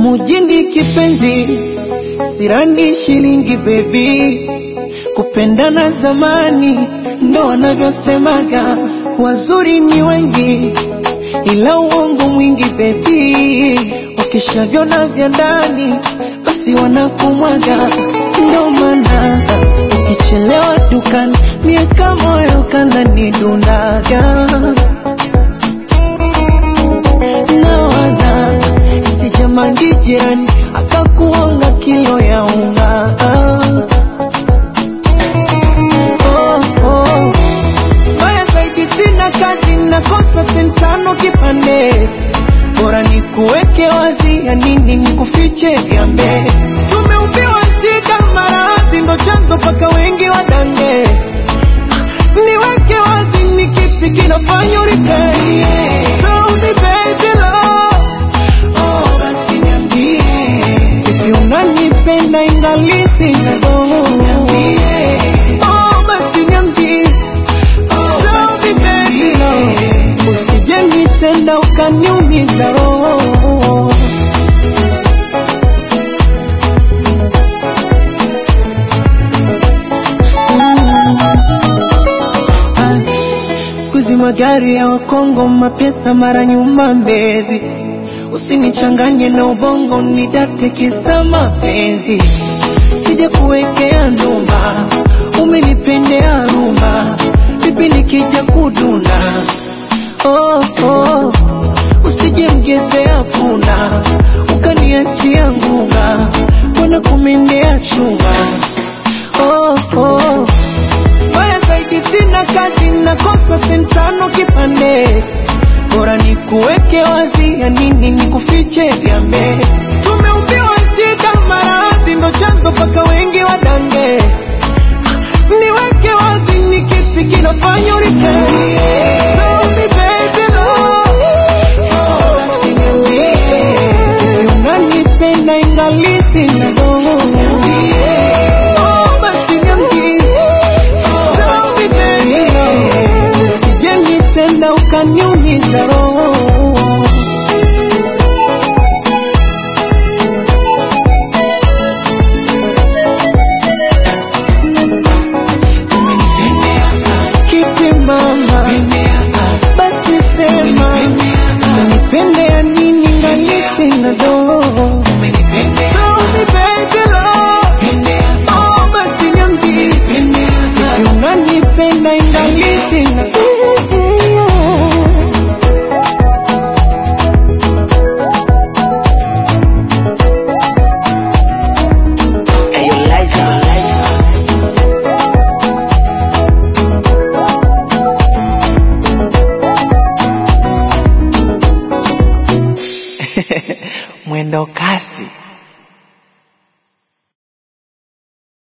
mujini kipenzi, sirani shilingi bebi, kupendana zamani ndo wanavyosemaga, wazuri ni wengi ila uongo mwingi bebi, ukishavyona vya ndani basi wanakumwaga, ndo maana ukichelewa dukani miaka moyo kananidundaga nawaza isijamangi jirani akakuonga kilo ya unga oh, oh. Mbaya zaidi sina kazi nakosa sentano kipande bora ni kuweke wazi ya nini ni kufiche vyambe tumeumbiwa shida maradhi ndo chanzo paka wengi wadange niweke wazi ni kipi kinafanya uripei Tell me baby love Oh, basi niambie Vipi unanipenda ingali sina roho Niambie Oh, basi niambie Oh, basi baby love Usije nitenda ukaniumiza roho Ah, Siku hizi magari ya Wakongo, mapesa mara nyuma Mbezi. Usinichanganye na ubongo, nidate kisa mapenzi. Sija kuwekea ndumba, umenipendea rumba, vipi nikija kuduna? Oh, oh. Usije mgezea punda, ukaniachia ngunga, mbona kumendea chunga? Oh, oh. Mbaya zaidi sina kazi, nakosa sentano kipande, bora ni kuweke wazi, ya nini ni kufiche vyambe. Tumeumbiwa shida, maradhi ndo chanzo paka wengi wadange. Niweke wazi, ni kipi kinafanya uripei? Tell me baby love, oh, basi niambie, unanipenda ingali sina roho. Oh, basi niambie, basi baby love, usije nitenda ukaniumiza roho. Kipi mama, basi sema, unanipendea nini ngali sina dogo? Tell me baby love, oh basi niambie, hivi unanipenda ingali sina Hey, Eliza, mwendo kasi.